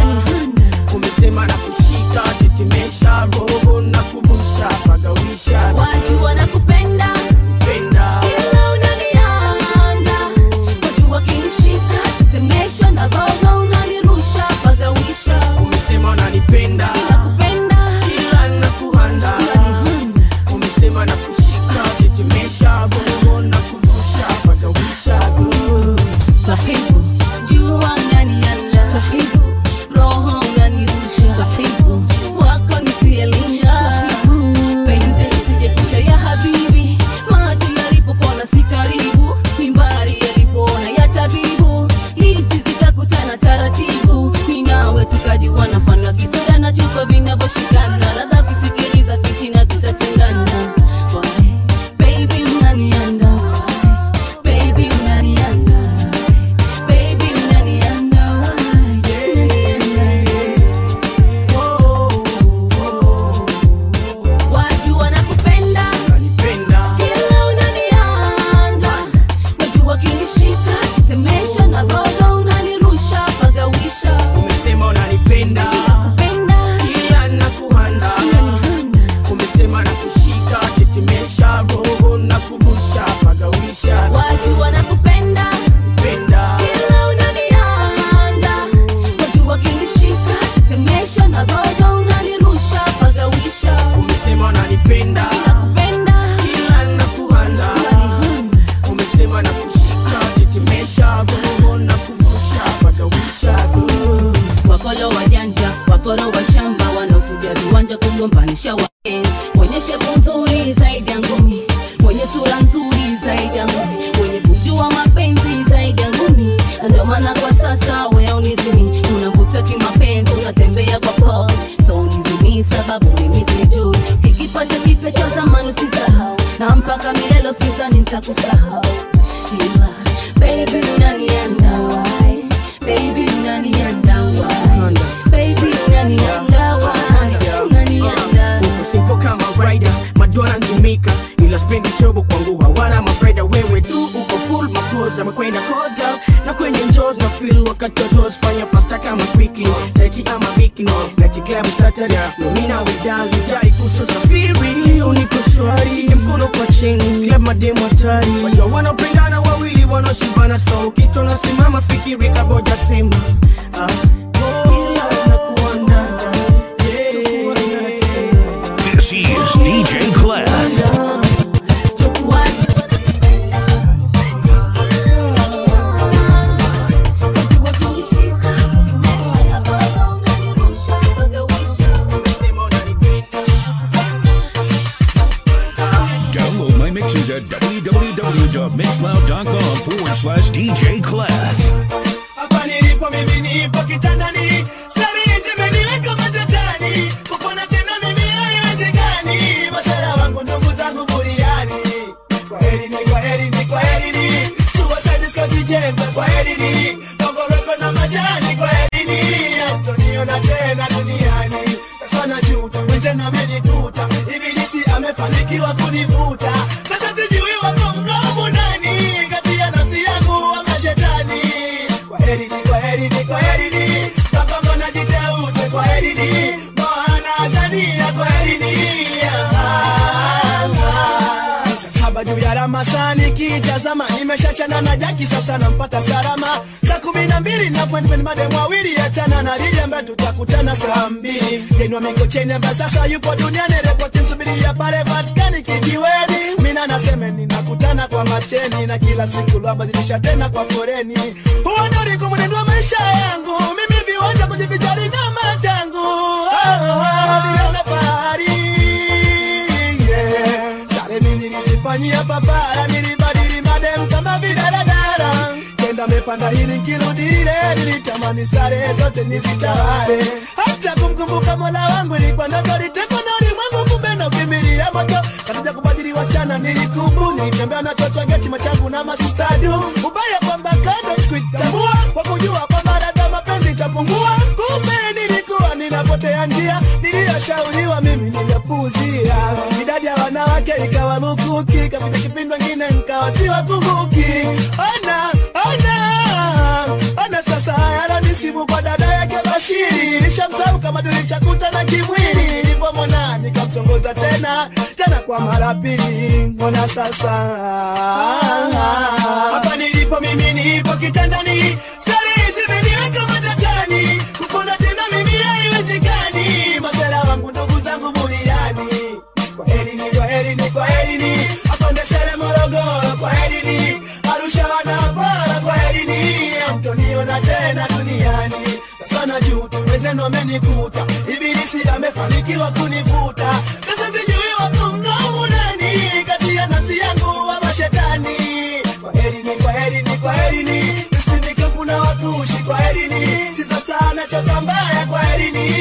sura nzuri zaidi ya ngumi wenye kujua mapenzi zaidi ya ngumi na ndio maana kwa sasa wewe unizimi unavuta kimapenzi unatembea kwa pulse so unizimi sababu mimi sijui kikipata kipya cha zamani usisahau na mpaka milele usizani nitakusahau ila baby unanienda why baby unanienda why baby unanienda why unanienda uko simple kama rider madora ngimika ila spendi shobo kwangu hawana mafaida wewe tu uko full mapoza amekwenda cause girl na kwenye njos na feel wakati wa toes fanya fasta kama quickly leti ama bikini leti club saturday no mina we dance jai kuso safiri uniko shwari shike mkono kwa chini club mademo hatari wajua wanapendana wawili wanaoshibana so ukitona simama fikiri kaboja sema ah, ila nakuwa ndani This is DJ Clef. Download my mixes at www.mixcloud.com forward slash DJ Clef. hapa nilipo mimi nipo kitandani stari zimeniweka matatani kupona tena mimi haiwezekani masala wangu ndugu zangu buriani kwa heri ni kwa heri ni kwa heri ni suicide squad jembe kwa heri ni kongoroko na majani kwa heri ni amtoniona tena duniani sasa najuta mwenzenu amenikuta ibilisi amefanikiwa kunivuta sasa sijui wako mdomo nani kati ya nafsi yangu ama shetani kwaherini kwaherini kwaherini makongo na jiteute kwaherini moana azania kwaherini saba juu ya ramasani kitazama nimeshachana na jaki sasa nampata salama saa kumi na mbili na appointment madem wawili achana na lili ambaye tutakutana saa mbili jenwa mikocheni ambaye sasa yupo duniani repoti msubiria pale vatikani kijiweni mina naseme ninakutana kwa macheni na kila siku lwabadilisha tena kwa foreni huo ndo ulikuwa mwenendo wa maisha yangu mimi viwanja kujivijali na machangu oh, oh, niliona fahari yeah. Sare mimi nilizifanyia papara, nilibadili madem kama vidaradara. Kenda mepanda hili nkirudi lile, nilitamani sare zote nizitawale. Hata kumkumbuka mola wangu ilikuwa ndoto, litekwa na ulimwengu, kumbe na ukimbilia moto. Katika kubadili wasichana nilikubu, nilitembea na toto geti machangu na masistadu. Ubaya kwamba kando sikuitambua, kwa kujua kwamba labda mapenzi itapungua. Kumbe nilikuwa ninapotea njia, niliyoshauriwa mimi niliyapuuzia. Idadi ya wanawake ikawa lukuki, kapita kipindi wengine nkawa siwakumbuki. Ona, ona, ona sasa haya nisibu kwa dada yake Bashiri. Nilishamsahau kama tulichakutana kimwili, nilipomwona nikamtongoza tena tena kwa mara pili. Ona sasa hapa nilipo mimi nipo kitandani, stari zimeniweka matatani, kupona tena mimi haiwezekani. Masela wangu ndugu zangu buriani, kwa heri ni kwa heri ni kwa heri ni akonde sele Morogoro, kwa heri ni Arusha wanapara, kwa heri ni amtoniona tena duniani. Sasa najuta mwenzenu amenikuta, ibilisi amefanikiwa kunivuta. Sasa sijui wako mdomo nani kati ya nafsi yangu ama shetani. Kwa heri ni kwa heri ni kwa heri ni Nisindi kampu na wakushi kwa heri ni Sisa sana choka mbaya kwa heri ni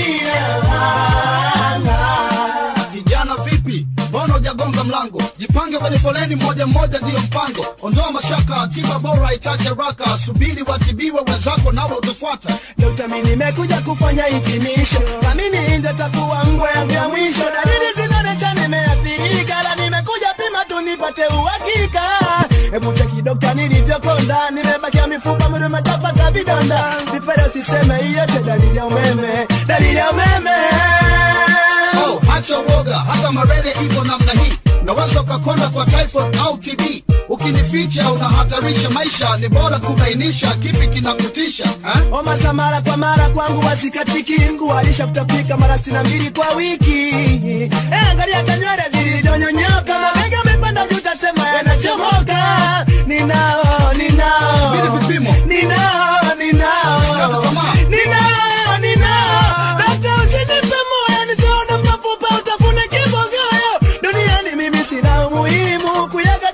Kijana vipi? Mbona hujagonga mlango? Jipange kwenye foleni moja moja, ndiyo mpango. Ondoa mashaka, tiba bora itache raka. Subiri watibiwe wenzako, nawe utafuata. Dokta, mimi nimekuja kufanya hitimisho, naamini ndio takuwa ngwe yangu ya mwisho. Dalili zinaonyesha nimeathirika, la nimekuja pima tu nipate uhakika. Hebu cheki dokta, nilivyokonda, nimebakia mifupa, mwili umetapaka vidonda. Vipele usiseme, hiyo yote dalili ya umeme, dalili ya umeme. Oh, acha uoga, hata malaria ipo namna hii. Unaweza ukakonda kwa typhoid au TB. Ukinificha unahatarisha maisha, ni bora kubainisha kipi kinakutisha eh? Homa za mara kwa mara kwangu wasikatiki, ngualisha kutapika mara sitini na mbili kwa wiki. Eh, angalia hata nywele zilizonyonyoka, mabega amepanda juu, utasema yanachomoka. Ninao, ninao, Subiri vipimo. ninao, ninao, Usikate tamaa. ninao, ninao. Dokta, usinipe moyo, nisione mafupa, utafune kibogoyo. Duniani mimi sina umuhimu, kuyaga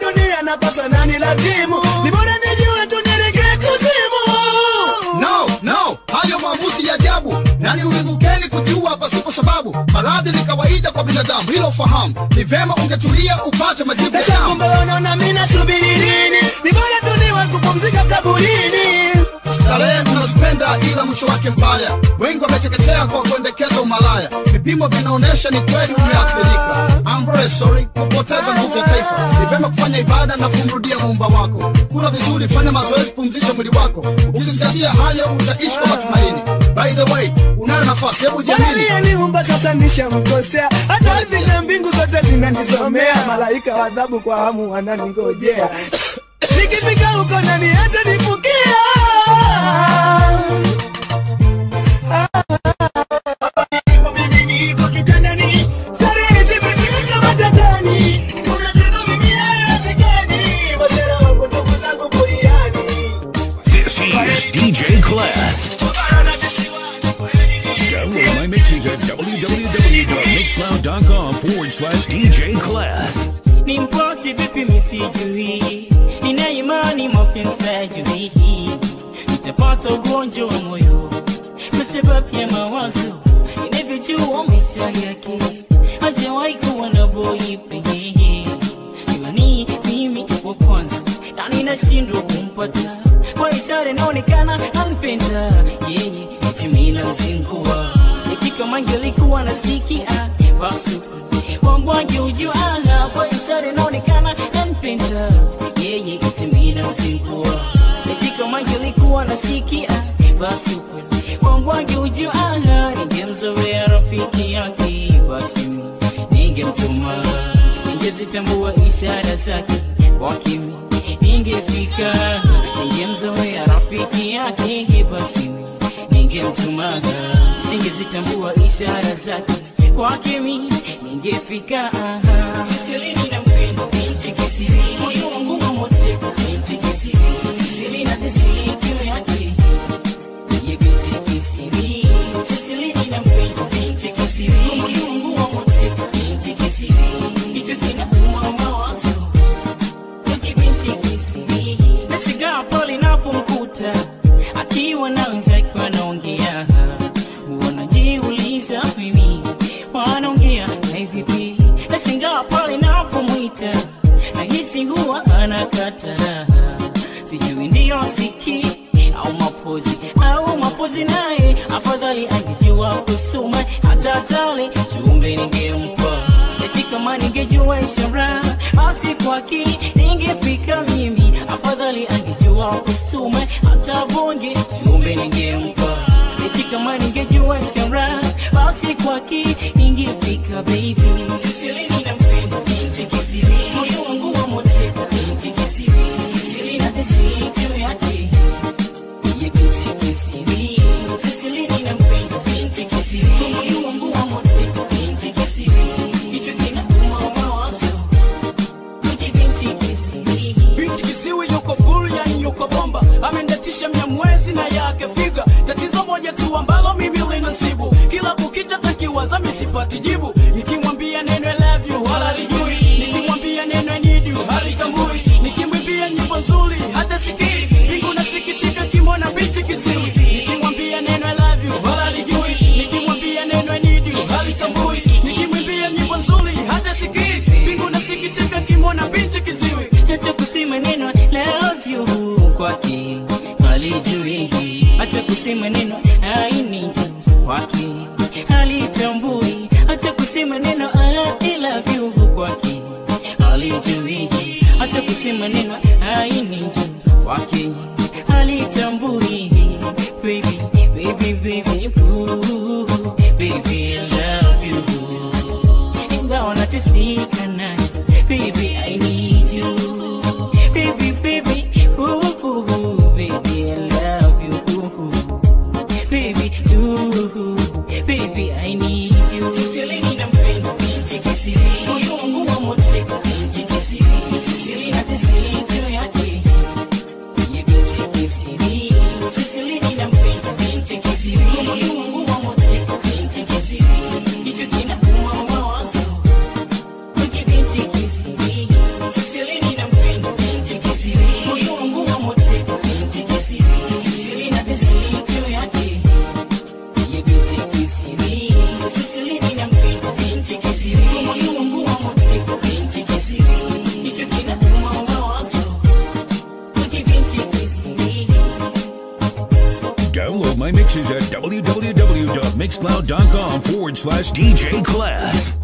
hakimu ni bora nijue tu nielekee kuzimu no no hayo maamuzi ya ajabu nani ulimukeni kujua pasipo sababu maradhi ni kawaida kwa binadamu hilo fahamu ni vema ungetulia upate majibu ya sasa damu kumbe unaona mi nasubiri nini ni bora tu niwe kupumzika kaburini starehe mnazipenda ila mwisho wake mbaya wengi wameteketea kwa kuendekeza umalaya vipimo vinaonyesha ni kweli umeathirika I'm very sorry kupoteza nguvu ya taifa ni vema kufanya ibada na kumrudia muumba wako kula vizuri fanya mazoezi pumzisha mwili wako ukizingatia hayo utaishi kwa matumaini by the way unayo nafasi hebu Bwana jiamini aliyeniumba sasa nishamkosea, hata ardhi na mbingu zote zinanisomea, malaika wa adhabu kwa hamu wananingojea. Nikifika huko nani hata nifukia This is DJ Clef. Download my mixes at www.mixcloud.com forward slash DJ Clef. ni mpoti vipi misijui nina imani mapenzi yajui nitapata ugonjwa wa moyo kwa sababu ya mawazo inavyojua maisha yake hajawahi kuwa na boyfriend ila ni mimi wa kwanza na ninashindwa kumpata kwa ishara inaonekana anpenda yeye timina mzingua eti kama angelikuwa nasikia basi wangu angeujua kwa ishara inaonekana anpenda yeye timina mzingua eti kama angelikuwa nasikia basi wangu angeujua ningemzoea rafiki yake basi ningemtuma ningezitambua ishara zake kwa kimi ningefika ningemzoea rafiki yake basi ningemtumaga ningezitambua ishara zake kwa kimi ningefika sisilini na mpendo binti kisiri moyo wangu wa moteka binti kisiri sisilini na tesitu yake ye binti kisiri sisilini na mpendo binti kisiri moyo wangu wa moteka binti kisiri hicho kinauma mawazo nashigaa pale napomkuta akiwa na wenzake wanaongea wanajiuliza mimi wanaongea na hivipi nashangaa pale napomwita nahisi huwa anakata sijui ndiyo siki au mapozi au mapozi naye afadhali angejua kusoma hata tale jumbe ningempa eti kama ningejua ishara basi kwaki ningefika mimi afadhali angejua kusoma hata bonge jumbe ningempa eti kama ningejua ishara basi kwaki ningefika baby sisilini na mpendo binti kisiri moyo wangu wa moteka binti kisiri sisili na tesitu yake ye binti kisiri sisilini na mpendo binti kisiri moyo wangu wa moteka binti kisiri hicho kinauma mawazo Wiki binti kisiri binti kisiwi yuko full yani yuko bomba amendatisha mia mwezi na yake figa tatizo moja tu ambalo mimi linasibu kila kukicha takiwaza misipati jibu nikimwambia neno I love you wala lijui nikimwambia neno I need you halitambui nikimwimbia nyimbo nzuri hata sikii mbingu nasikitika kimona binti kisiwi nikimwambia neno I love you wala lijui nikimwambia neno I need you halitambui nikimwimbia nyimbo nzuri hata sikii mbingu nasikitika kimona binti kiziwi hata kusema neno love you kwake halijui hata kusema neno I need you kwake halitambui hata kusema neno I love you kwake halijui hata kusema neno I need you kwake halitambui baby baby baby boo baby I love you ingawa nateseka naye baby I need you baby baby ooh, ooh, ooh, baby I love you ooh, baby ooh, baby I need you sisilini na mpendo binti kisiri moyo wangu wa moteka binti kisiri sisili na tesitu yake ye binti kisiri sisilini na mpendo binti kisiri moyo wangu wa moteka binti kisiri hicho kinauma mawazo Wiki binti kisiri mixes at www.mixcloud.com forward slash DJ Clef.